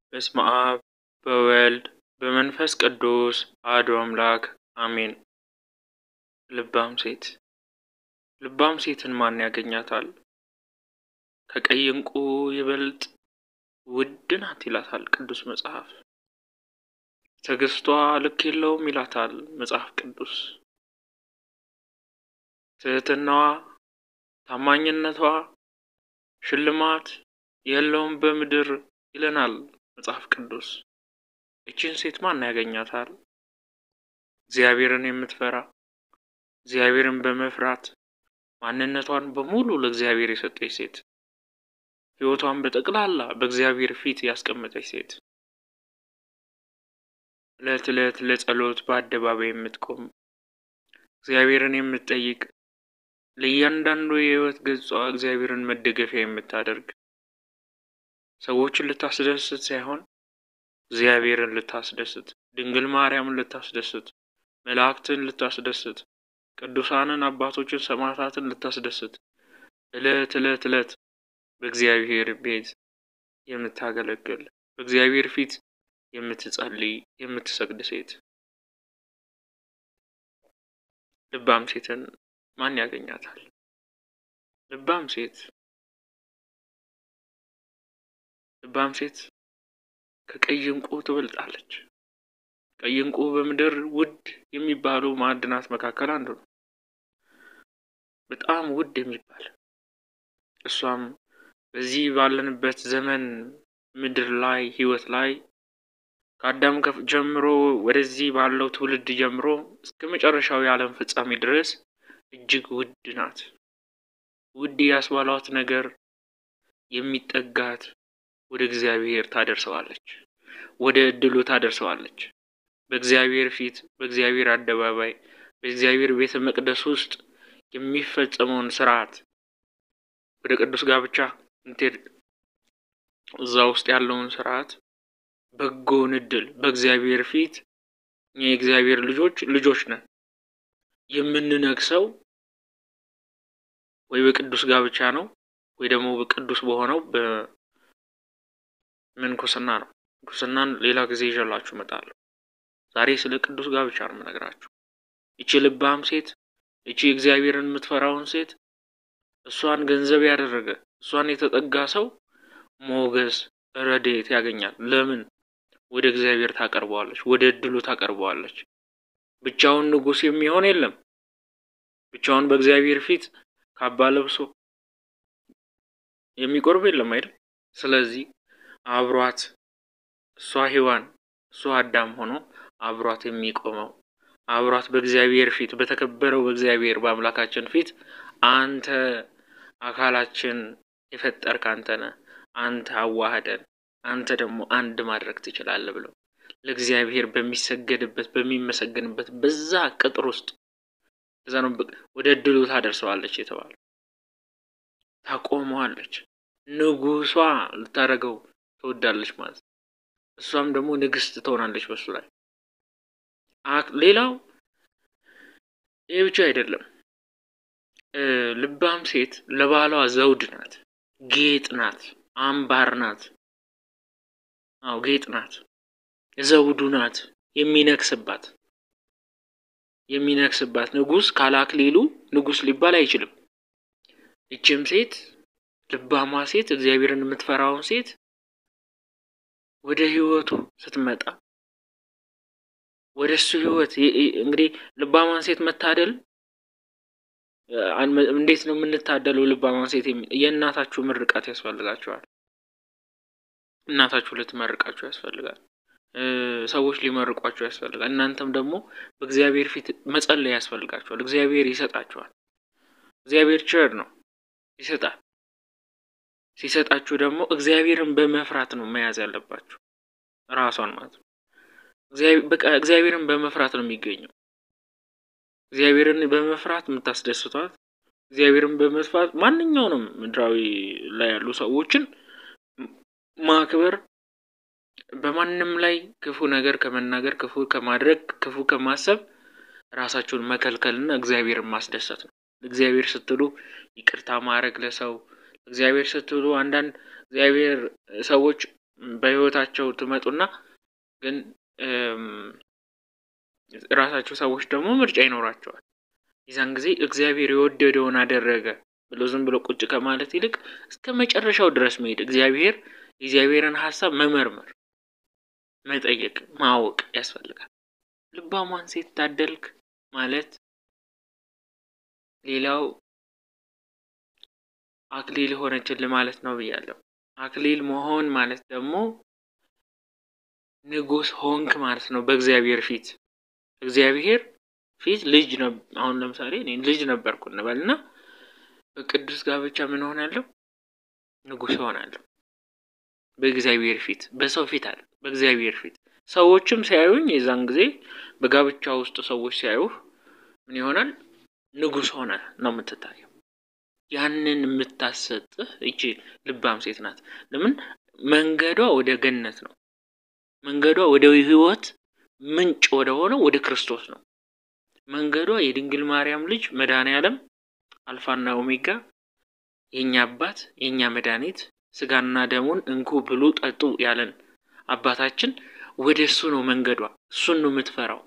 በስመ አብ በወልድ በመንፈስ ቅዱስ አሐዱ አምላክ አሜን። ልባም ሴት ልባም ሴትን ማን ያገኛታል? ከቀይ ዕንቁ ይበልጥ ውድ ናት ይላታል ቅዱስ መጽሐፍ። ትዕግስቷ ልክ የለውም ይላታል መጽሐፍ ቅዱስ። ትህትናዋ፣ ታማኝነቷ ሽልማት የለውም በምድር ይለናል መጽሐፍ ቅዱስ። እችን ሴት ማን ያገኛታል? እግዚአብሔርን የምትፈራ እግዚአብሔርን በመፍራት ማንነቷን በሙሉ ለእግዚአብሔር የሰጠች ሴት፣ ሕይወቷን በጠቅላላ በእግዚአብሔር ፊት ያስቀመጠች ሴት፣ ዕለት ዕለት ለጸሎት በአደባባይ የምትቆም እግዚአብሔርን የምትጠይቅ ለእያንዳንዱ የሕይወት ገጿ እግዚአብሔርን መደገፊያ የምታደርግ ሰዎችን ልታስደስት ሳይሆን እግዚአብሔርን ልታስደስት፣ ድንግል ማርያምን ልታስደስት፣ መላእክትን ልታስደስት፣ ቅዱሳንን አባቶችን ሰማዕታትን ልታስደስት ዕለት ዕለት ዕለት በእግዚአብሔር ቤት የምታገለግል በእግዚአብሔር ፊት የምትጸልይ የምትሰግድ ሴት ልባም ሴትን ማን ያገኛታል? ልባም ሴት ልባም ሴት ከቀይ ዕንቁ ትበልጣለች። ቀይ ዕንቁ በምድር ውድ የሚባሉ ማዕድናት መካከል አንዱ ነው። በጣም ውድ የሚባል እሷም በዚህ ባለንበት ዘመን ምድር ላይ ሕይወት ላይ ከአዳም ጀምሮ ወደዚህ ባለው ትውልድ ጀምሮ እስከ መጨረሻው የዓለም ፍጻሜ ድረስ እጅግ ውድ ናት። ውድ ያስባሏት ነገር የሚጠጋት ወደ እግዚአብሔር ታደርሰዋለች፣ ወደ እድሉ ታደርሰዋለች። በእግዚአብሔር ፊት በእግዚአብሔር አደባባይ በእግዚአብሔር ቤተ መቅደስ ውስጥ የሚፈጸመውን ስርዓት ወደ ቅዱስ ጋብቻ እንትሄድ እዛ ውስጥ ያለውን ስርዓት በጎውን እድል በእግዚአብሔር ፊት የእግዚአብሔር ልጆች ልጆች ነን የምንነግሰው ወይ በቅዱስ ጋብቻ ነው ወይ ደግሞ በቅዱስ በሆነው በምንኩስና ነው። ምንኩስናን ሌላ ጊዜ ይዤላችሁ እመጣለሁ። ዛሬ ስለ ቅዱስ ጋብቻ ነው የምነግራችሁ። ይቺ ልባም ሴት ይቺ እግዚአብሔርን የምትፈራውን ሴት እሷን ገንዘብ ያደረገ እሷን የተጠጋ ሰው ሞገስ፣ ረድኤት ያገኛል። ለምን? ወደ እግዚአብሔር ታቀርበዋለች፣ ወደ እድሉ ታቀርበዋለች። ብቻውን ንጉሥ የሚሆን የለም። ብቻውን በእግዚአብሔር ፊት ካባ ለብሶ የሚቆርብ የለም አይደል? ስለዚህ አብሯት እሷ ሔዋን እሷ አዳም ሆኖ አብሯት የሚቆመው አብሯት በእግዚአብሔር ፊት በተከበረው በእግዚአብሔር በአምላካችን ፊት አንተ አካላችን የፈጠርክ አንተ ነህ፣ አንተ አዋህደን፣ አንተ ደግሞ አንድ ማድረግ ትችላለህ ብለው ለእግዚአብሔር በሚሰገድበት በሚመሰገንበት በዛ ቅጥር ውስጥ እዛ ነው ወደ እድሉ ታደርሰዋለች የተባለ ታቆመዋለች። ንጉሷ ልታደርገው ትወዳለች ማለት ነው። እሷም ደግሞ ንግስት ትሆናለች በሱ ላይ። ሌላው ይህ ብቻ አይደለም። ልባም ሴት ለባሏ ዘውድ ናት፣ ጌጥ ናት፣ አምባር ናት። አዎ ጌጥ ናት፣ ዘውዱ ናት፣ የሚነክስባት የሚነክስባት ንጉሥ ካለ አክሊሉ ንጉሥ ሊባል አይችልም። ይችም ሴት ልባሟ ሴት እግዚአብሔርን የምትፈራውን ሴት ወደ ህይወቱ ስትመጣ ወደ እሱ ህይወት እንግዲህ ልባሟን ሴት መታደል እንዴት ነው የምንታደለው? ልባሟን ሴት የእናታችሁ ምርቃት ያስፈልጋችኋል። እናታችሁ ልትመርቃችሁ ያስፈልጋል። ሰዎች ሊመርቋችሁ ያስፈልጋል። እናንተም ደግሞ በእግዚአብሔር ፊት መጸለይ ያስፈልጋችኋል። እግዚአብሔር ይሰጣችኋል። እግዚአብሔር ቸር ነው፣ ይሰጣል። ሲሰጣችሁ ደግሞ እግዚአብሔርን በመፍራት ነው መያዝ ያለባችሁ ራሷን ማለት ነው። በቃ እግዚአብሔርን በመፍራት ነው የሚገኘው። እግዚአብሔርን በመፍራት የምታስደስቷት፣ እግዚአብሔርን በመፍራት ማንኛውንም ምድራዊ ላይ ያሉ ሰዎችን ማክበር፣ በማንም ላይ ክፉ ነገር ከመናገር፣ ክፉ ከማድረግ፣ ክፉ ከማሰብ ራሳችሁን መከልከልና እግዚአብሔርን ማስደሰት ነው። እግዚአብሔር ስትሉ ይቅርታ ማድረግ ለሰው እግዚአብሔር ስትሉ አንዳንድ እግዚአብሔር ሰዎች በህይወታቸው ትመጡና ግን ራሳቸው ሰዎች ደግሞ ምርጫ ይኖራቸዋል። የዛን ጊዜ እግዚአብሔር የወደደውን አደረገ ብሎ ዝም ብሎ ቁጭ ከማለት ይልቅ እስከ መጨረሻው ድረስ መሄድ፣ እግዚአብሔር የእግዚአብሔርን ሀሳብ መመርመር፣ መጠየቅ፣ ማወቅ ያስፈልጋል። ልባሟን ሴት ታደልክ ማለት ሌላው አክሊል ሆነችል ማለት ነው ብያለሁ። አክሊል መሆን ማለት ደግሞ ንጉሥ ሆንክ ማለት ነው በእግዚአብሔር ፊት እግዚአብሔር ፊት ልጅ አሁን ለምሳሌ እኔ ልጅ ነበርኩ እንበልና በቅዱስ ጋብቻ ምን ሆናለሁ? ንጉሥ ሆናለሁ በእግዚአብሔር ፊት፣ በሰው ፊት አለ በእግዚአብሔር ፊት። ሰዎችም ሲያዩኝ የዛን ጊዜ በጋብቻ ውስጥ ሰዎች ሲያዩህ ምን ይሆናል? ንጉሥ ሆነ ነው የምትታየው። ያንን የምታሰጥህ ይቺ ልባም ሴት ናት። ለምን መንገዷ ወደ ገነት ነው። መንገዷ ወደ ሕይወት ምንጭ ወደ ሆነው ወደ ክርስቶስ ነው። መንገዷ የድንግል ማርያም ልጅ መድኃኔ ዓለም አልፋና ኦሜጋ የእኛ አባት የእኛ መድኃኒት ስጋና ደሙን እንኩ ብሉ ጠጡ ያለን አባታችን ወደ እሱ ነው መንገዷ። እሱን ነው የምትፈራው።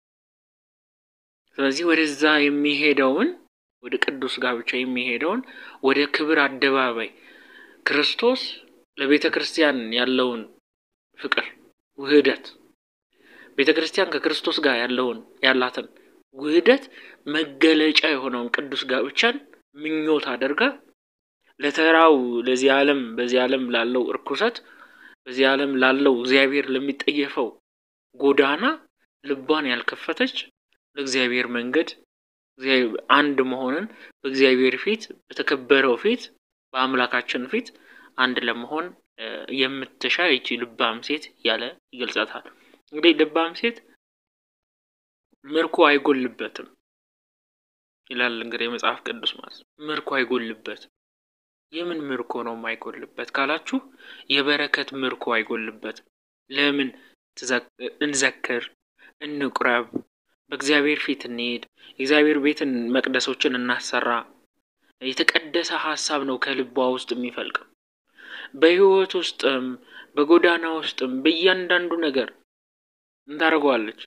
ስለዚህ ወደዛ የሚሄደውን ወደ ቅዱስ ጋብቻ የሚሄደውን ወደ ክብር አደባባይ ክርስቶስ ለቤተ ክርስቲያን ያለውን ፍቅር ውህደት ቤተ ክርስቲያን ከክርስቶስ ጋር ያለውን ያላትን ውህደት መገለጫ የሆነውን ቅዱስ ጋብቻን ምኞት አድርጋ ለተራው ለዚህ ዓለም በዚህ ዓለም ላለው እርኩሰት በዚህ ዓለም ላለው እግዚአብሔር ለሚጠየፈው ጎዳና ልቧን ያልከፈተች ለእግዚአብሔር መንገድ አንድ መሆንን በእግዚአብሔር ፊት በተከበረው ፊት በአምላካችን ፊት አንድ ለመሆን የምትሻ ይቺ ልባም ሴት ያለ ይገልጻታል። እንግዲህ ልባም ሴት ምርኮ አይጎልበትም ይላል። እንግዲህ የመጽሐፍ ቅዱስ ማለት ነው። ምርኮ አይጎልበትም። የምን ምርኮ ነው የማይጎልበት ካላችሁ፣ የበረከት ምርኮ አይጎልበትም። ለምን እንዘክር፣ እንቁረብ፣ በእግዚአብሔር ፊት እንሄድ፣ የእግዚአብሔር ቤትን መቅደሶችን እናሰራ። የተቀደሰ ሀሳብ ነው ከልቧ ውስጥ የሚፈልቀው። በህይወት ውስጥም በጎዳና ውስጥም በእያንዳንዱ ነገር እንታደርገዋለች።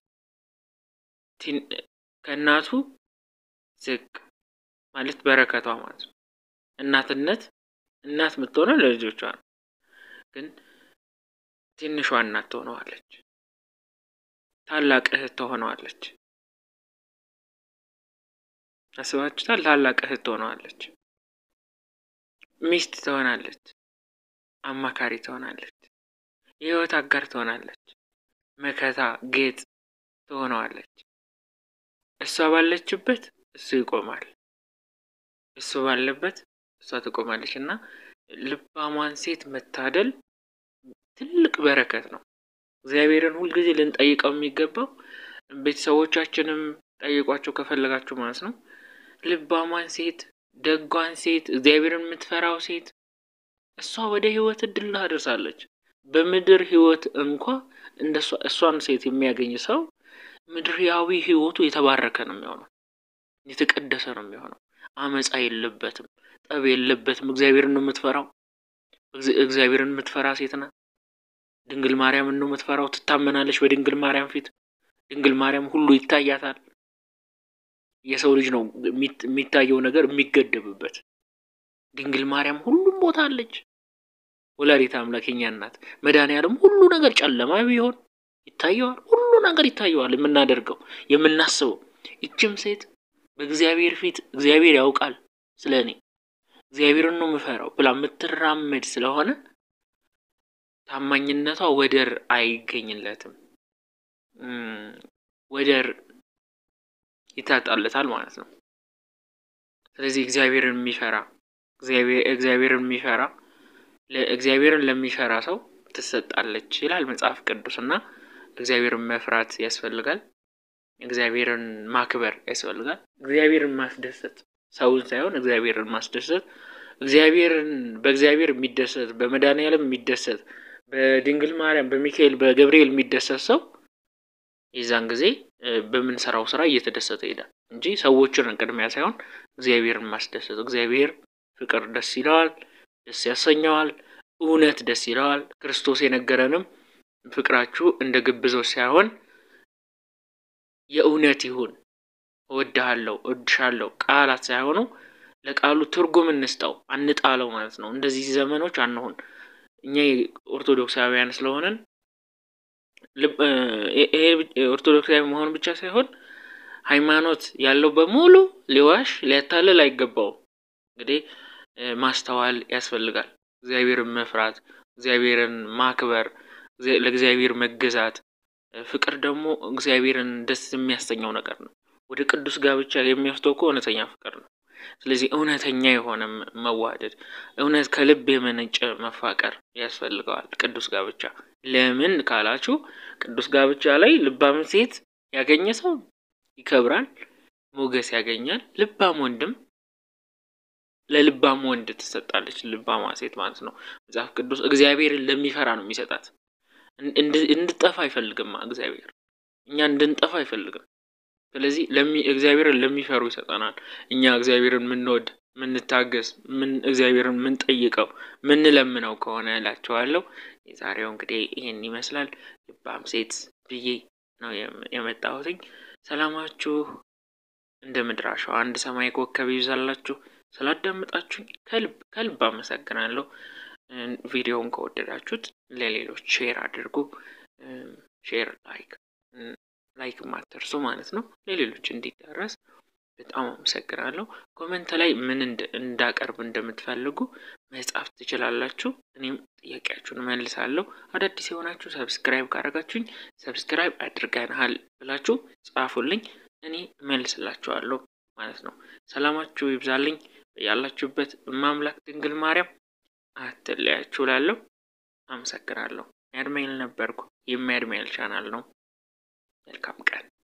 ከእናቱ ዝቅ ማለት በረከቷ ማለት ነው። እናትነት እናት የምትሆነው ለልጆቿ ነው። ግን ትንሿ እናት ትሆነዋለች። ታላቅ እህት ትሆነዋለች። አስባችሁታል? ታላቅ እህት ትሆነዋለች። ሚስት ትሆናለች። አማካሪ ትሆናለች። የህይወት አጋር ትሆናለች። መከታ ጌጥ ትሆነዋለች። እሷ ባለችበት እሱ ይቆማል። እሱ ባለበት እሷ ትቆማለች። እና ልባሟን ሴት መታደል ትልቅ በረከት ነው። እግዚአብሔርን ሁልጊዜ ልንጠይቀው የሚገባው ቤተሰቦቻችንም ጠይቋቸው ከፈለጋችሁ ማለት ነው። ልባሟን ሴት፣ ደጓን ሴት፣ እግዚአብሔርን የምትፈራው ሴት እሷ ወደ ህይወት እድል አደርሳለች። በምድር ህይወት እንኳ እንደ እሷን ሴት የሚያገኝ ሰው ምድርያዊ ህይወቱ የተባረከ ነው የሚሆነው፣ የተቀደሰ ነው የሚሆነው። አመፃ የለበትም፣ ጠብ የለበትም። እግዚአብሔርን ነው የምትፈራው። እግዚአብሔርን የምትፈራ ሴት ናት። ድንግል ማርያምን ነው የምትፈራው። ትታመናለች በድንግል ማርያም ፊት። ድንግል ማርያም ሁሉ ይታያታል። የሰው ልጅ ነው የሚታየው ነገር የሚገደብበት። ድንግል ማርያም ሁሉም ቦታ አለች። ወላዲተ አምላክ የኛ እናት መድኃኒዓለም ሁሉ ነገር ጨለማ ቢሆን ይታየዋል። ሁሉ ነገር ይታየዋል። የምናደርገው የምናስበው። ይችም ሴት በእግዚአብሔር ፊት እግዚአብሔር ያውቃል ስለ እኔ እግዚአብሔርን ነው የምፈራው ብላ የምትራመድ ስለሆነ ታማኝነቷ ወደር አይገኝለትም፣ ወደር ይታጣለታል ማለት ነው። ስለዚህ እግዚአብሔርን የሚፈራ እግዚአብሔርን የሚፈራ እግዚአብሔርን ለሚፈራ ሰው ትሰጣለች ይላል መጽሐፍ ቅዱስ እና እግዚአብሔርን መፍራት ያስፈልጋል። እግዚአብሔርን ማክበር ያስፈልጋል። እግዚአብሔርን ማስደሰት ሰውን ሳይሆን እግዚአብሔርን ማስደሰት እግዚአብሔርን በእግዚአብሔር የሚደሰት በመድኃኒዓለም የሚደሰት በድንግል ማርያም በሚካኤል በገብርኤል የሚደሰት ሰው የዛን ጊዜ በምንሰራው ስራ እየተደሰተ ይሄዳል እንጂ ሰዎችን ቅድሚያ ሳይሆን እግዚአብሔርን ማስደሰት። እግዚአብሔር ፍቅር ደስ ይለዋል፣ ደስ ያሰኘዋል። እውነት ደስ ይለዋል። ክርስቶስ የነገረንም ፍቅራችሁ እንደ ግብዞች ሳይሆን የእውነት ይሁን። እወድሃለሁ፣ እወድሻለሁ ቃላት ሳይሆኑ ለቃሉ ትርጉም እንስጠው፣ አንጣለው ማለት ነው። እንደዚህ ዘመኖች አንሆን። እኛ ኦርቶዶክሳውያን ስለሆነን ይሄ ኦርቶዶክሳዊ መሆን ብቻ ሳይሆን ሃይማኖት ያለው በሙሉ ሊዋሽ ሊያታልል አይገባውም። እንግዲህ ማስተዋል ያስፈልጋል። እግዚአብሔርን መፍራት፣ እግዚአብሔርን ማክበር፣ ለእግዚአብሔር መገዛት። ፍቅር ደግሞ እግዚአብሔርን ደስ የሚያሰኘው ነገር ነው። ወደ ቅዱስ ጋብቻ የሚወስደው እኮ እውነተኛ ፍቅር ነው። ስለዚህ እውነተኛ የሆነ መዋደድ፣ እውነት ከልብ የመነጨ መፋቀር ያስፈልገዋል ቅዱስ ጋብቻ። ለምን ካላችሁ ቅዱስ ጋብቻ ላይ ልባም ሴት ያገኘ ሰው ይከብራል፣ ሞገስ ያገኛል። ልባም ወንድም ለልባም ወንድ ትሰጣለች። ልባማ ሴት ማለት ነው። መጽሐፍ ቅዱስ እግዚአብሔርን ለሚፈራ ነው የሚሰጣት። እንድጠፋ አይፈልግም እግዚአብሔር፣ እኛ እንድንጠፋ አይፈልግም። ስለዚህ እግዚአብሔርን ለሚፈሩ ይሰጠናል። እኛ እግዚአብሔርን የምንወድ ምንታገስ፣ ምን እግዚአብሔርን ምንጠይቀው ምንለምነው ከሆነ እላቸዋለሁ። የዛሬው እንግዲህ ይህን ይመስላል። ልባም ሴት ብዬ ነው የመጣሁትኝ። ሰላማችሁ እንደ ምድር አሸዋ አንድ ሰማይ ኮከብ ይብዛላችሁ። ስላዳመጣችሁኝ ከልብ ከልብ አመሰግናለሁ። ቪዲዮውን ከወደዳችሁት ለሌሎች ሼር አድርጉ። ሼር ላይክ ላይክ ማትርሱ ማለት ነው፣ ለሌሎች እንዲደረስ በጣም አመሰግናለሁ። ኮመንት ላይ ምን እንዳቀርብ እንደምትፈልጉ መጻፍ ትችላላችሁ። እኔም ጥያቄያችሁን መልሳለሁ። አዳዲስ የሆናችሁ ሰብስክራይብ ካደረጋችሁኝ ሰብስክራይብ አድርገናል ብላችሁ ጻፉልኝ፣ እኔ መልስላችኋለሁ ማለት ነው። ሰላማችሁ ይብዛልኝ ያላችሁበት። እማምላክ ድንግል ማርያም አትለያችሁ እላለሁ። አመሰግናለሁ። ያድሜል ነበርኩ። የሚያድሜል ቻናል ነው። መልካም ቀን